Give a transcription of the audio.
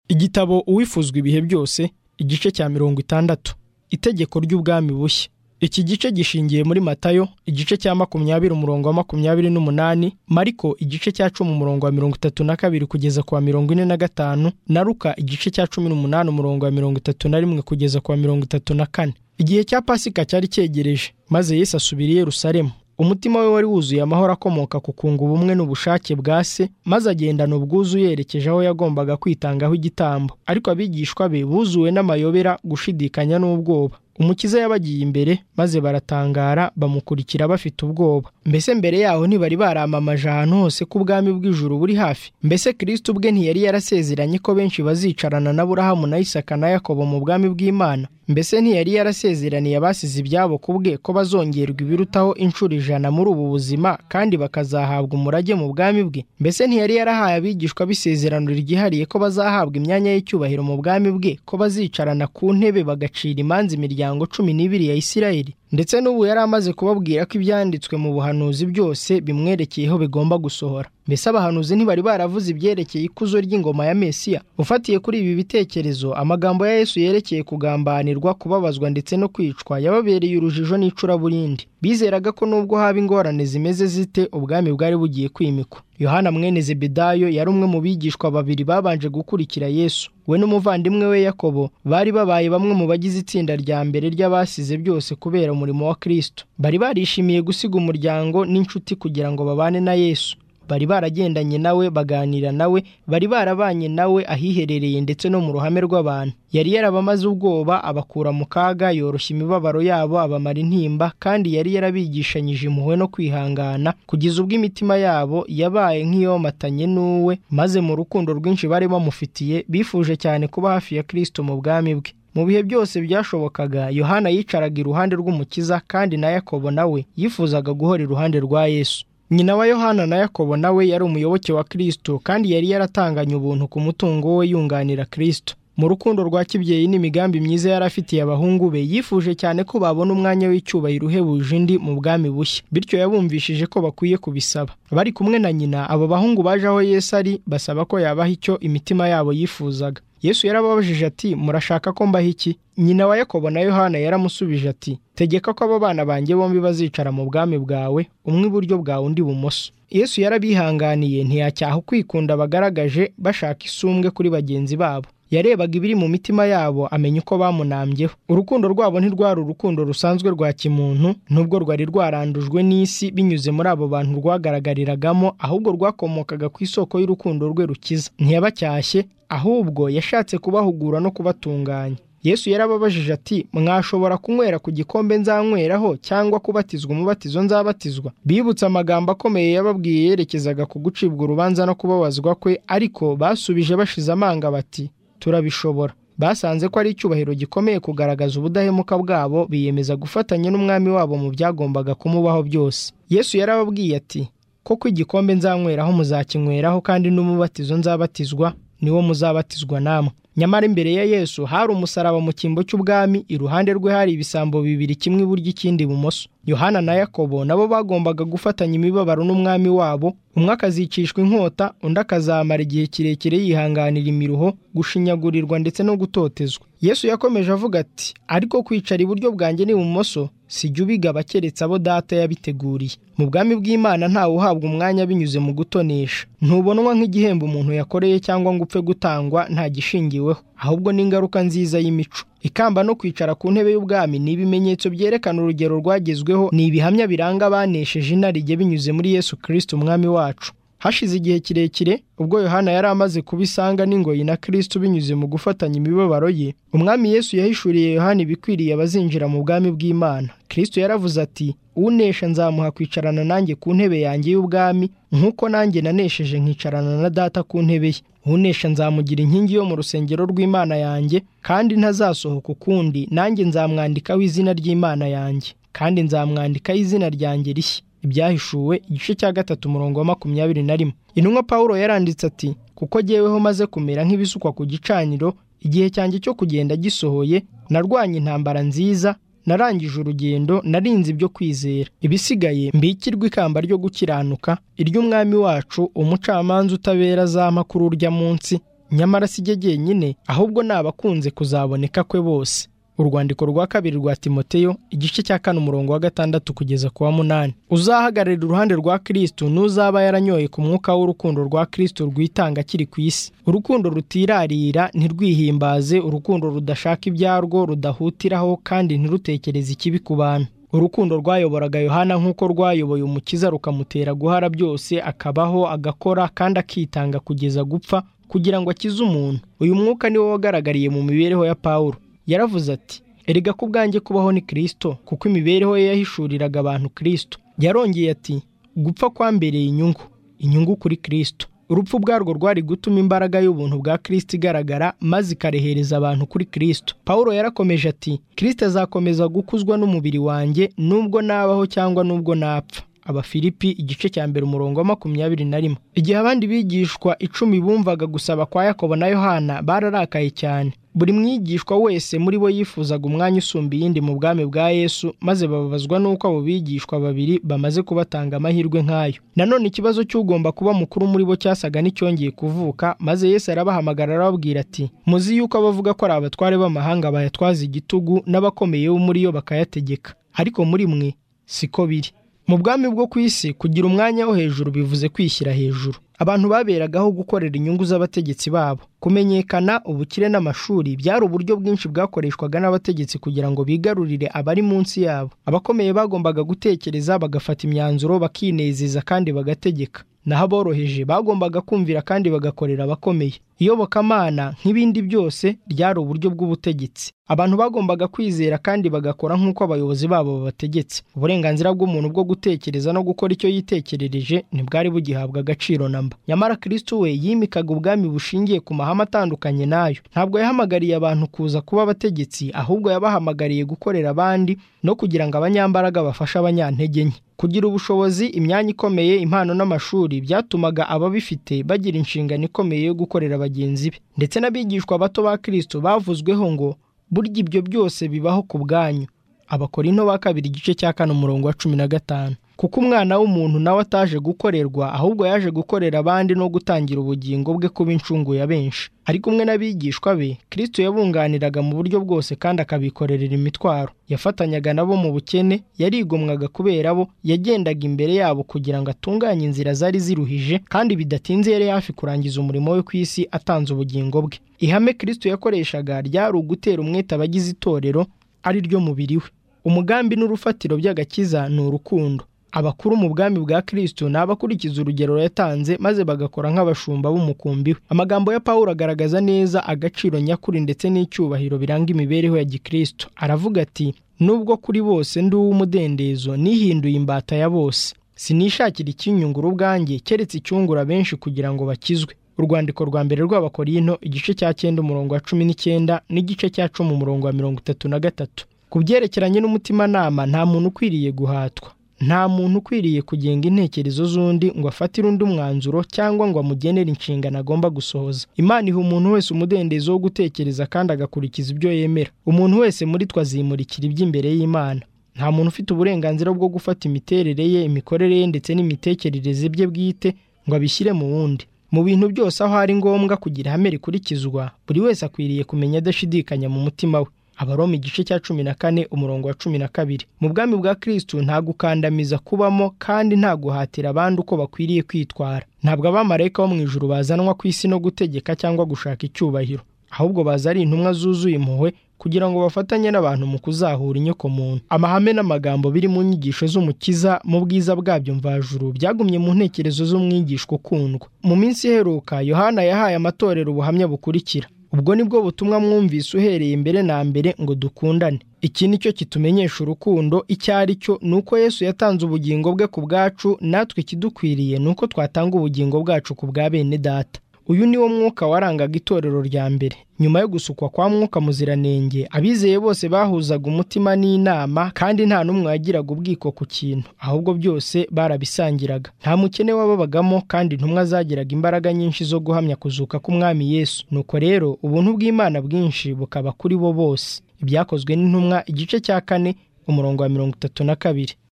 igitabo uwifuzwa ibihe byose igice cya mirongo itandatu itegeko ry'ubwami bushya iki gice gishingiye muri matayo igice cya makumyabiri umurongo wa makumyabiri n'umunani mariko igice cya cumi umurongo wa mirongo itatu na kabiri kugeza ku wa mirongo ine na gatanu na ruka igice cya cumi n'umunani umurongo wa mirongo itatu na rimwe kugeza ku wa mirongo itatu na kane igihe cya pasika cyari cyegereje maze yesu asubira i yerusalemu umutima we wari wuzuye amahoro akomoka ku kunga ubumwe n'ubushake bwa se maze agendana ubwuzu yerekeje aho yagombaga kwitangaho igitambo ariko abigishwa be buzuwe n'amayobera gushidikanya n'ubwoba umukiza yabagiye imbere maze baratangara bamukurikira bafite ubwoba mbese mbere yaho ntibari baramamaje ahantu hose ko ubwami bw'ijuru buri hafi mbese kirisito ubwe ntiyari yarasezeranye ko benshi bazicarana na burahamu na isaka na yakobo mu bwami bw'imana mbese ntiyari yarasezeraniye abasize ibyabo ku bwe ko bazongerwa ibirutaho inshuro ijana muri ubu buzima kandi bakazahabwa umurage mu bwami bwe mbese ntiyari yarahaye abigishwa b'isezerano ryihariye ko bazahabwa imyanya y'icyubahiro mu bwami bwe ko bazicarana ku ntebe bagacira imanza imiryango cumi n'ibiri ya Isirayeli ndetse n'ubu yari amaze kubabwira ko ibyanditswe mu buhanuzi byose bimwerekeyeho bigomba gusohora mbese abahanuzi ntibari baravuze ibyerekeye ikuzo ry'ingoma ya Mesiya ufatiye kuri ibi bitekerezo amagambo ya Yesu yerekeye kugambanirwa kubabazwa ndetse no kwicwa yababereye urujijo n'icuraburindi bizeraga ko nubwo haba ingorane zimeze zite ubwami bwari bugiye kwimikwa yohana mwene zebedayo yari umwe mu bigishwa babiri babanje gukurikira yesu we n'umuvandimwe we yakobo bari babaye bamwe mu bagize itsinda rya mbere ry'abasize byose kubera umurimo wa kirisito bari barishimiye gusiga umuryango n'inshuti kugira ngo babane na yesu bari baragendanye nawe baganira nawe bari barabanye nawe ahiherereye ndetse no mu ruhame rw'abantu yari yarabamaze ubwoba abakura mu kaga yoroshya imibabaro yabo abamara intimba kandi yari yarabigishanyije impuhwe no kwihangana kugeza ubwo imitima yabo yabaye nk'iyomatanye n'uwe maze mu rukundo rwinshi bari bamufitiye bifuje cyane kuba hafi ya kirisito mu bwami bwe mu bihe byose byashobokaga yohana yicaraga iruhande rw'umukiza kandi na yakobo nawe yifuzaga guhora iruhande rwa yesu nyina wa yohana na yakobo nawe yari umuyoboke wa kirisito kandi yari yaratanganye ubuntu ku mutungo we yunganira kirisito mu rukundo rwa kibyeyi n'imigambi myiza yari afitiye abahungu be yifuje cyane ko babona umwanya w'icyubahiro uhebuje undi mu bwami bushya bityo yabumvishije ko bakwiye kubisaba bari kumwe na nyina abo bahungu baje aho yesu ari basaba ko yabaha icyo imitima yabo yifuzaga yesu yarababajije ati murashaka ko mbaha iki nyina wa yakobo na yohana yaramusubije ati tegeka ko abo bana banjye bombi bazicara mu bwami bwawe umwe iburyo bwawe undi ibumoso yesu yarabihanganiye ntiyacyaha ukwikunda bagaragaje bashaka isumbwe kuri bagenzi babo yarebaga ibiri mu mitima yabo amenya uko bamunambyeho urukundo rwabo ntirwari urukundo rusanzwe rwa kimuntu nubwo rwari rwarandujwe n'isi binyuze muri abo bantu rwagaragariragamo ahubwo rwakomokaga ku isoko y'urukundo rwe rukiza ntiyabacyashye ahubwo yashatse kubahugura no kubatunganya yesu yarababajije ati mwashobora kunywera ku gikombe nzanyweraho cyangwa kubatizwa umubatizo nzabatizwa bibutse amagambo akomeye yababwiye yerekezaga ku gucibwa urubanza no kubabazwa kwe ariko basubije bashize amanga bati turabishobora basanze ko ari icyubahiro gikomeye kugaragaza ubudahemuka bwabo biyemeza gufatanya n'umwami wabo mu byagombaga kumubaho byose yesu yarababwiye ati koko igikombe nzanyweraho muzakinyweraho kandi n'umubatizo nzabatizwa niwo muzabatizwa namwe nyamara imbere ya yesu hari umusaraba mu cyimbo cy'ubwami iruhande rwe hari ibisambo bibiri kimwe iburyo ikindi ibumoso yohana na yakobo nabo bagombaga gufatanya imibabaro n'umwami wabo umwe akazicishwa inkota undi akazamara igihe kirekire yihanganira imiruho gushinyagurirwa ndetse no gutotezwa yesu yakomeje avuga ati ariko kwicara iburyo bwanjye n'ibumoso sijya ubigaba keretse abo data yabiteguriye mu bwami bw'imana ntawe uhabwa umwanya binyuze mu gutonesha ntubonwa nk'igihembo umuntu yakoreye cyangwa ngo upfe gutangwa nta gishingiweho ahubwo n'ingaruka nziza y'imico ikamba no kwicara ku ntebe y'ubwami ni ibimenyetso byerekana urugero rwagezweho ni ibihamya biranga abanesheje inarijye binyuze muri yesu kirisiti umwami wacu hashize igihe kirekire ubwo yohana yari amaze kubisanga n'ingoyi na kirisito binyuze mu gufatanya imibabaro ye umwami yesu yahishuriye yohana ibikwiriye abazinjira mu bwami bw'imana kirisito yaravuze ati unesha nzamuha kwicarana nanjye ku ntebe yanjye y'ubwami nk'uko nanjye nanesheje nkicarana na data ku ntebe ye unesha nzamugira inkingi yo mu rusengero rw'imana yanjye kandi ntazasohoka ukundi nanjye nzamwandikaho izina ry'imana yanjye kandi nzamwandikaho izina ryanjye rishya ibyahishuwe igice cya gatatu umurongo wa makumyabiri na rimwe intumwa paul yaranditse ati kuko jyeweho maze kumera nk'ibisukwa ku gicaniro igihe cyanjye cyo kugenda gisohoye narwanye intambara nziza narangije urugendo narinze ibyo kwizera ibisigaye mbikirwa ikamba ryo gukiranuka iry'umwami wacu umucamanza utabera azampa kuri urya munsi nyamara si jye jyenyine ahubwo ni abakunze kuzaboneka kwe bose urwandiko rwa kabiri rwa timoteyo igice cya kane umurongo wa gatandatu kugeza ku wa munani uzahagararira uruhande rwa kirisitu n'uzaba yaranyoye ku mwuka w'urukundo rwa kirisitu rwitanga akiri ku isi urukundo rutirarira ntirwihimbaze urukundo rudashaka ibyarwo rudahutiraho kandi ntirutekereze ikibi ku bantu urukundo rwayoboraga yohana nk'uko rwayoboye umukiza rukamutera guhara byose akabaho agakora kandi akitanga kugeza gupfa kugira ngo akize umuntu uyu mwuka niwo wagaragariye mu mibereho ya pawulo yaravuze ati erega ku bwanjye kubaho ni kirisito kuko imibereho ye yahishuriraga abantu kirisito yarongeye ati gupfa kwambereye inyungu inyungu kuri kirisito urupfu ubwarwo rwari gutuma imbaraga y'ubuntu bwa kirisito igaragara maze ikarehereza abantu kuri kirisito paul yarakomeje ati kirisito azakomeza gukuzwa n'umubiri wanjye nubwo nabaho cyangwa nubwo napfa abafilipi igice cya mbere umurongo wa makumyabiri na rimwe igihe abandi bigishwa icumi bumvaga gusaba kwa yakobo na yohana bararakaye cyane buri mwigishwa wese muri bo yifuzaga umwanya usumba iyindi mu bwami bwa yesu maze bababazwa n'uko abo bigishwa babiri bamaze kubatanga amahirwe nk'ayo nanone ikibazo cy'ugomba kuba mukuru muri bo cyasaga n'icyongeye kuvuka maze yesu arabahamagara arababwira ati muzi yuko abavuga ko ari abatware b'amahanga bayatwaza igitugu n'abakomeye bo muri yo bakayategeka ariko muri mwe siko biri mu bwami bwo ku isi kugira umwanya wo hejuru bivuze kwishyira hejuru abantu baberagaho gukorera inyungu z'abategetsi babo kumenyekana ubukire n'amashuri byari uburyo bwinshi bwakoreshwaga n'abategetsi kugira ngo bigarurire abari munsi yabo abakomeye bagombaga gutekereza bagafata imyanzuro bakinezeza kandi bagategeka naho aboroheje bagombaga kumvira kandi bagakorera abakomeye iyobokamana nk'ibindi byose ryari uburyo bw'ubutegetsi abantu bagombaga kwizera kandi bagakora nk'uko abayobozi babo babategetse uburenganzira bw'umuntu bwo gutekereza no gukora icyo yitekerereje ntibwari bugihabwa agaciro namba nyamara kirisito we yimikaga ubwami bushingiye ku mahame atandukanye nayo ntabwo yahamagariye abantu kuza kuba abategetsi ahubwo yabahamagariye gukorera abandi no kugira ngo abanyambaraga bafashe abanyantege nke kugira ubushobozi imyanya ikomeye impano n'amashuri byatumaga ababifite bagira inshingano ikomeye yo gukorera bagenzi be ndetse n'abigishwa bato ba kirisito bavuzweho ngo burya ibyo byose bibaho ku bwanyu abakorino ba kabiri igice cya kane umurongo wa cumi na gatanu kuko umwana w'umuntu nawe ataje gukorerwa ahubwo yaje gukorera abandi no gutangira ubugingo bwe kuba incungu ya benshi ari kumwe n'abigishwa be kirisito yabunganiraga mu buryo bwose kandi akabikorerera imitwaro yafatanyaga nabo mu bukene yarigomwaga kubera bo yagendaga imbere yabo kugira ngo atunganye inzira zari ziruhije kandi bidatinze yari hafi kurangiza umurimo we ku isi atanze ubugingo bwe ihame kirisito yakoreshaga ryari ugutera umwete abagize itorero ari ryo mubiri we umugambi n'urufatiro by'agakiza ni urukundo abakuru mu bwami bwa kirisito ni abakurikiza urugero yatanze maze bagakora nk'abashumba b'umukumbi we amagambo ya paul agaragaza neza agaciro nyakuri ndetse n'icyubahiro biranga imibereho ya gikristo aravuga ati nubwo kuri bose ndi uw'umudendezo nihinduye imbata ya bose sinishakira ikinyungura ubwanjye keretse icyungura benshi kugira ngo bakizwe urwandiko rwa mbere rw'abakorino igice cya cyenda umurongo wa cumi n'icyenda n'igice cya cumi umurongo wa mirongo itatu na gatatu ku byerekeranye n'umutimanama nta muntu ukwiriye guhatwa nta muntu ukwiriye kugenga intekerezo z'undi ngo afatire undi umwanzuro cyangwa ngo amugenere inshingano agomba gusohoza imana iha umuntu wese umudendezo wo gutekereza kandi agakurikiza ibyo yemera umuntu wese muri twe azimurikira iby'imbere y'imana nta muntu ufite uburenganzira bwo gufata imiterere ye imikorere ye ndetse n'imitekerereze bye bwite ngo abishyire mu wundi mu bintu byose aho ari ngombwa kugira ihame rikurikizwa buri wese akwiriye kumenya adashidikanya mu mutima we abaroma igice cya cumi na kane umurongo wa cumi na kabiri mu bwami bwa kirisitu nta gukandamiza kubamo kandi nta guhatira abandi uko bakwiriye kwitwara ntabwo abamarayika bo mu ijuru bazanwa ku isi no gutegeka cyangwa gushaka icyubahiro ahubwo baza ari intumwa zuzuye impuhwe kugira ngo bafatanye n'abantu mu kuzahura inyoko muntu amahame n'amagambo biri mu nyigisho z'umukiza mu bwiza bwabyo mvajuru byagumye mu ntekerezo z'umwigishwa ukundwa mu minsi iheruka yohana yahaye amatorero ubuhamya bukurikira ubwo ni bwo butumwa mwumvise uhereye mbere na mbere ngo dukundane iki ni cyo kitumenyesha urukundo icyo ari cyo ni uko yesu yatanze ubugingo bwe ku bwacu natwe ikidukwiriye ni uko twatanga ubugingo bwacu ku bwa bene data uyu ni wo mwuka warangaga itorero rya mbere nyuma yo gusukwa kwa mwuka muziranenge abizeye bose bahuzaga umutima n'inama kandi nta n'umwe wagiraga ubwiko ku kintu ahubwo byose barabisangiraga nta mukene wababagamo kandi intumwa zagiraga imbaraga nyinshi zo guhamya kuzuka k'umwami yesu nuko rero ubuntu bw'imana bwinshi bukaba kuri bo bose ibyakozwe n'intumwa igice cya kane umurongo wa mirongo itatu na kabiri